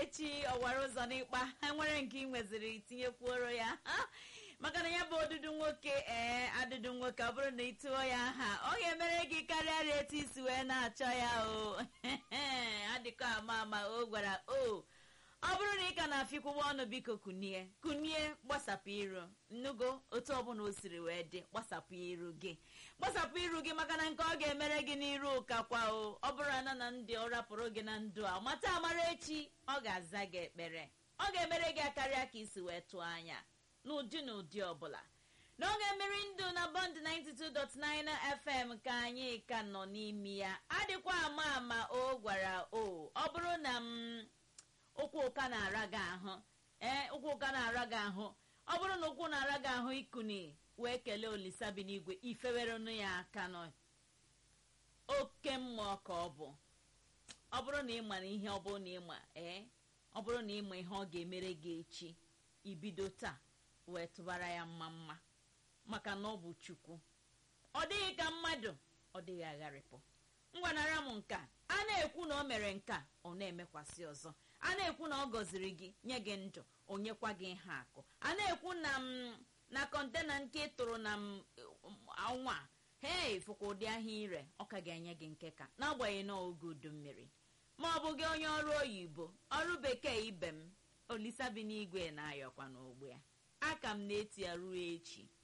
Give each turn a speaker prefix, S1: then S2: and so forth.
S1: echi ọwara ụzọ n'ịkpa nwere nke ị nweziri tinyekwuoro ya maka na ya bụ odudu nwoke ee adụdụ nwoke ọ bụrụ na ị tụọ ya aha ọ ga-emere gị karịa etu isi wee na-achọ ya o adịkọ ama ama o gwara o ọ bụrụ na ị ka na-afịkwụwa ọnụ biko kunie kunie gbasapụ iru nnugo otu ọbụla o siri wee dị gbasapụ iru gị gbasapụ iru gị maka na nke ọ ga-emere gị n'iru ụkakwa o ọ bụrụ na na ndị ọ rapụrụ gị na ndụ a mata amara echi ọ ga-aza gị ekpere ọ ga-emere gị akarịa ka isi wee tụọ anya n'ụdị na ụdị ọbụla n'oge mmiri ndụ na bọnd 92.9 fm ka anyị ka nọ n'ime ya adịkwa ama ama o gwara o ọ bụrụ na m ụkwụ ụka na-ara gị ahụ ee ụkwụ ụka na-ara gị ahụ ọ bụrụ na ụkwụ na-ara gị ahụ ikuni wee kelee olisa bi n'igwe ifewerenu ya aka nọ oke mmụọ ka ọ bụ ọ bụrụ na ịma na ihe ọ bụrụ na ịma ee ọ bụrụ na ịma ihe ọ ga-emere gị echi ibido taa wee tụbara ya mma mma maka na ọ bụ chukwu ọ dịghị ka mmadụ ọ dịghị agharịpụ ngwanara m nka a na-ekwu na o mere nka ọ na-emekwasị ọzọ a na-ekwu na ọ gọziri gị nye gị ndụ o nyekwa gị ihe akụ a na-ekwu na m na kọntena nke ị tụrụ na m ọnwa hei fụkwa ụdị ahịa ire ọ ka ga-enye gị nke ka n'agbanyeghị na oge udu mmiri ma ọ bụ gị onye ọrụ oyibo ọrụ bekee ibe m olisa bi n'igwe na-ayọkwa n'ogbe ya aka m na-eti ya ruo echi